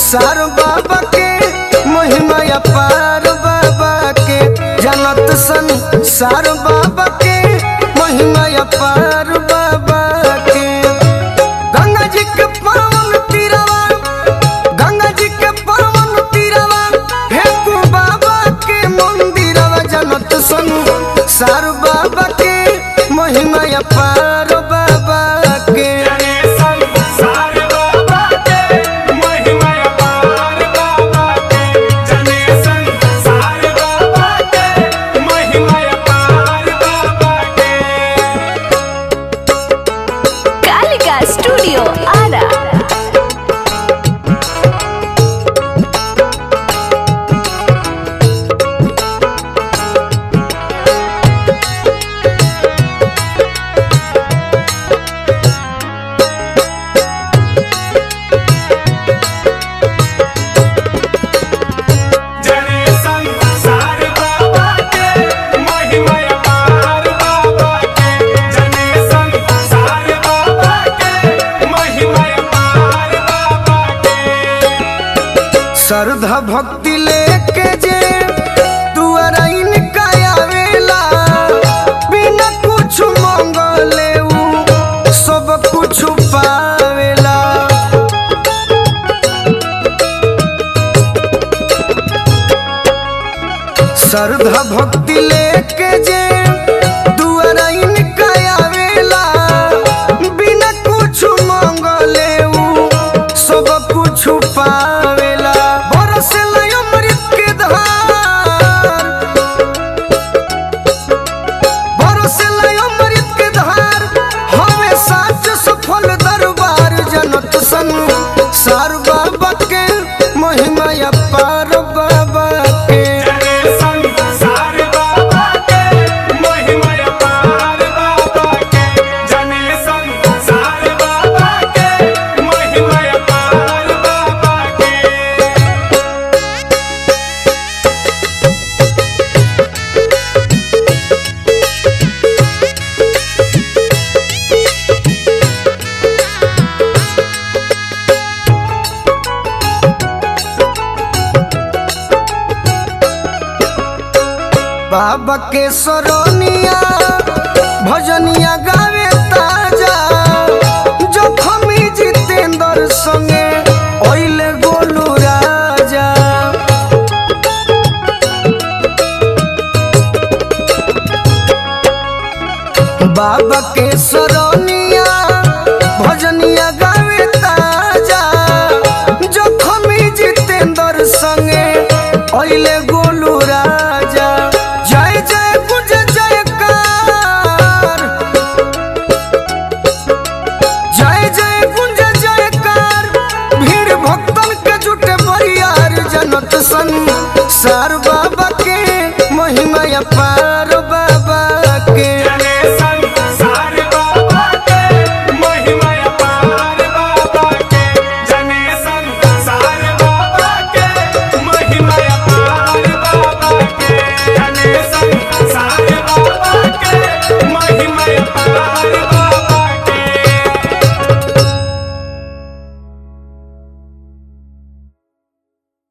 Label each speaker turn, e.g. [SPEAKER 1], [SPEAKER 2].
[SPEAKER 1] सार बाबा के महिमा अपार बाबा के जनत सन सार बाबा के महिमा अपार बाबा के गंगा जी के पावन तीरवा गंगा जी के पावन तीरवा फेंकू बाबा के मंदिरवा जनत सन सार बाबा के महिमा अपार बाबा के
[SPEAKER 2] जने संसार बाबा के महिमा अपार बाबा के जने संसार बाबा के महिमा अपार बाबा के
[SPEAKER 3] कालिका स्टूडियो आरा
[SPEAKER 2] जने संसार बाबा के महिमा अपार बाबा के जने संसार बाबा के महिमा अपार बाबा के
[SPEAKER 1] श्रद्धा भक्ति लेके जे दुआरा इनका आवेला बिना कुछ मंगले ऊ सब कुछ पावेला श्रद्धा भक्ति लेके जे दुआरा इनका आवेला बिना कुछ मंगले ऊ सब कुछ पावेला बरसेला अमृत के धार बरसेला अमृत के धार हवे साच सफल दरबार जनत सन सार बाबा के महिमा अपार बाबा के
[SPEAKER 2] जने संसार बाबा के महिमा अपार बाबा के जने संसार बाबा के महिमा अपार बाबा के
[SPEAKER 1] बाबा के सरोनिया भजनिया गावे ताजा जखमी जितेंद्र संगे ओइले गोलू राजा बाबा के सरोनिया भजनिया गावे ताजा जखमी जितेंद्र संगे ओइले गोलू राजा जय जय गुज जयकार जय जय गुंज जयकार भीड़ भक्तन के जुटे बरियार जनत सन सार बाबा के महिमा अपार